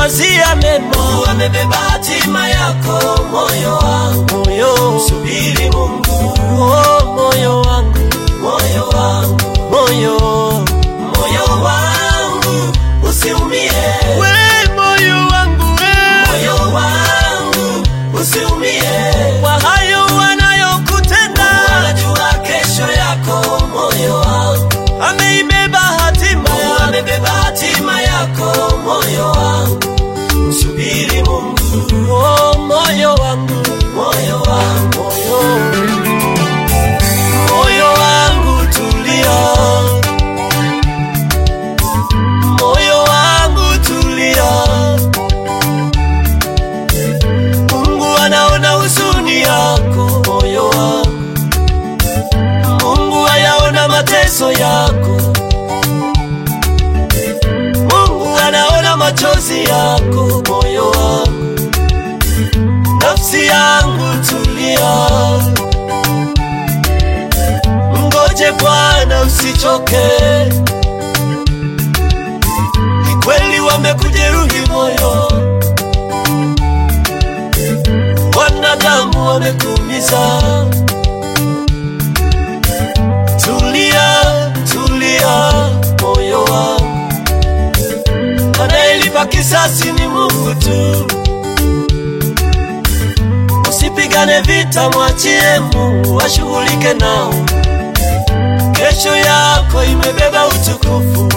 anakuwazia mema, amebeba hatima yako moyo wangu, moyo subiri Mungu, oh, moyo wangu, moyo wangu, moyo moyo wangu, usiumie, we moyo wangu we, moyo wangu, usiumie, kwa hayo wanayokutenda, anajua kesho yako, moyo wangu, ameibeba hatima ya amebeba hatima yako, moyo wangu, subiri Mungu, oh, moyo wangu, moyo wangu, moyo moyo wangu tulia, moyo wangu tulia. Mungu anaona huzuni yako, moyo wangu. Mungu ayaona mateso yako, Mungu anaona machozi yako, moyo wangu. Nafsi yangu tulia, Mgoje Bwana usichoke. Ni kweli wamekujeruhi moyo, wanadamu wamekuumiza. Tulia, tulia moyo wangu, anayelipa kisasi ni Mungu tu. Usipigane vita, mwachie Mungu ashughulike nao. Kesho yako imebeba utukufu,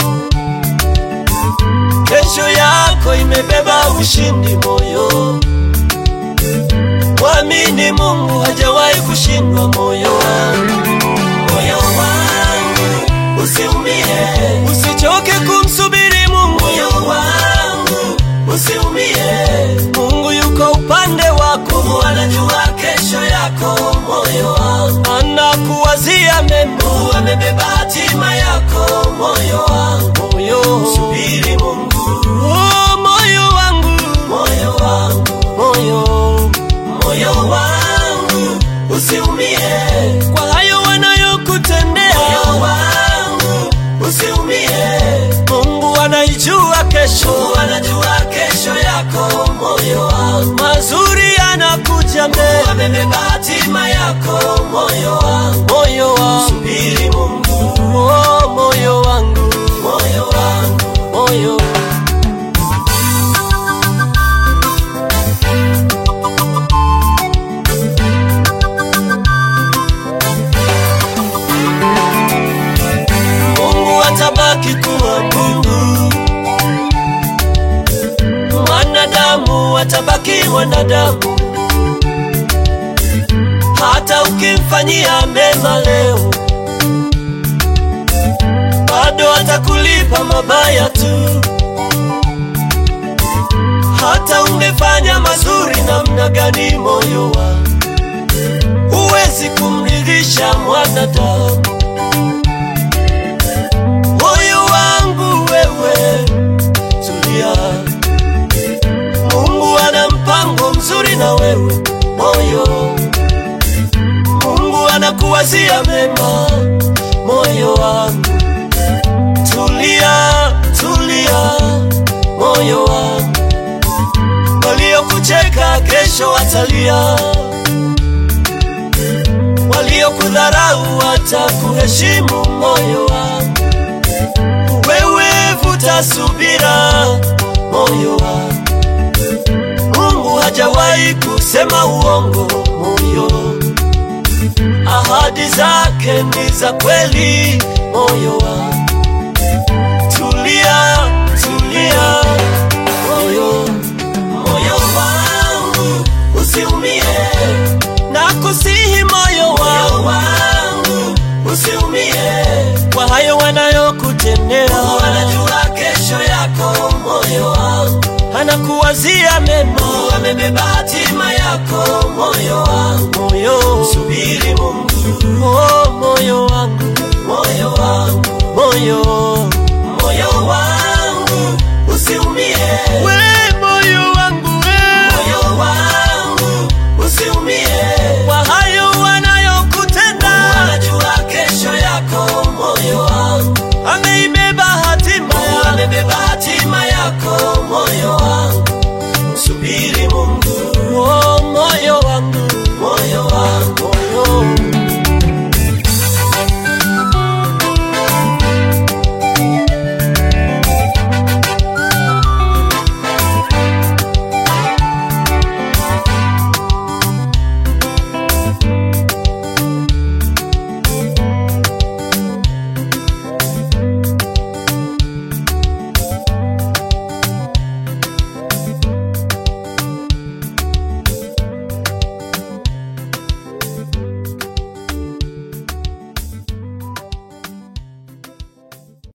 kesho yako imebeba ushindi. Moyo mwamini Mungu, hajawahi kushindwa. Moyo wangu, moyo wangu, usiumie, usichoke kumsubiri Mungu. moyo wangu, usiumie, Mungu yuko upande wako, Mungu anajua kesho yako, moyo wangu, anakuwazia mema. Mungu amebeba hatima yako, moyo wangu, Moyo, subiri Mungu, oh, moyo wangu, moyo wangu, moyo moyo wangu, usiumie, kwa hayo wanayokutendea, moyo wangu, usiumie, Mungu anaijua kesho. Mungu anajua kesho yako, moyo wangu, Mazuri yanakuja mbele, amebeba hatima yako, moyo wangu, moyo wangu, subiri Mungu, oh, moyo wangu, moyo wangu, moyo Mungu atabaki kuwa Mungu, mwanadamu atabaki mwanadamu. Hata ukimfanyia mema leo, bado atakulipa mabaya tu. Hata ungefanya mazuri namna gani, moyo wangu, huwezi kumridhisha mwanadamu. Moyo wangu wewe, tulia. Mungu ana mpango mzuri na wewe moyo. Mungu anakuwazia mema, moyo wangu. Tulia, tulia, moyo wangu. Waliokucheka kesho watalia, waliokudharau watakuheshimu, moyo wangu. Wewe vuta subira, moyo wangu. Mungu hajawahi kusema uongo, moyo. Ahadi zake ni za kweli, moyo wangu. Tulia, tulia, moyo. moyo wangu, usiumie, Nakusihi moyo moyo wangu, wangu, usiumie, kwa hayo wanayokutendea, Mungu anajua kesho yako, moyo wangu, anakuwazia mema, Mungu amebeba hatima yako, moyo wangu, moyo. subiri Mungu, Oh, moyo wangu, moyo wangu, moyo moyo wangu, usiumie, we